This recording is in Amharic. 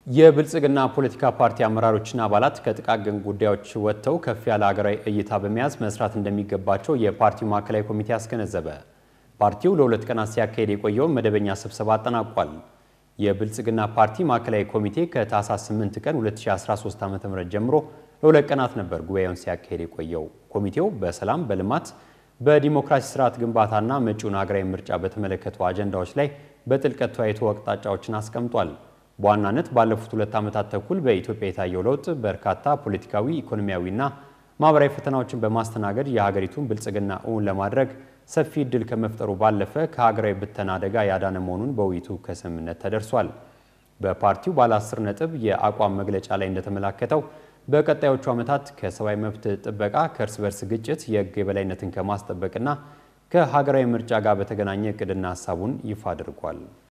የብልጽግና ፖለቲካ ፓርቲ አመራሮችና አባላት ከጥቃቅን ጉዳዮች ወጥተው ከፍ ያለ ሀገራዊ እይታ በመያዝ መስራት እንደሚገባቸው የፓርቲው ማዕከላዊ ኮሚቴ አስገነዘበ። ፓርቲው ለሁለት ቀናት ሲያካሄድ የቆየውን መደበኛ ስብሰባ አጠናቋል። የብልጽግና ፓርቲ ማዕከላዊ ኮሚቴ ከታህሳስ 8 ቀን 2013 ዓ.ም ጀምሮ ለሁለት ቀናት ነበር ጉባኤውን ሲያካሄድ የቆየው። ኮሚቴው በሰላም፣ በልማት፣ በዲሞክራሲ ስርዓት ግንባታና መጪውን ሀገራዊ ምርጫ በተመለከቱ አጀንዳዎች ላይ በጥልቀት ተወያይቶ አቅጣጫዎችን አስቀምጧል። በዋናነት ባለፉት ሁለት ዓመታት ተኩል በኢትዮጵያ የታየው ለውጥ በርካታ ፖለቲካዊ፣ ኢኮኖሚያዊና ማህበራዊ ፈተናዎችን በማስተናገድ የሀገሪቱን ብልጽግና እውን ለማድረግ ሰፊ እድል ከመፍጠሩ ባለፈ ከሀገራዊ ብተና አደጋ ያዳነ መሆኑን በውይይቱ ከስምምነት ተደርሷል። በፓርቲው ባለ አስር ነጥብ የአቋም መግለጫ ላይ እንደተመላከተው በቀጣዮቹ ዓመታት ከሰብአዊ መብት ጥበቃ፣ ከእርስ በርስ ግጭት፣ የህግ የበላይነትን ከማስጠበቅና ከሀገራዊ ምርጫ ጋር በተገናኘ እቅድና ሀሳቡን ይፋ አድርጓል።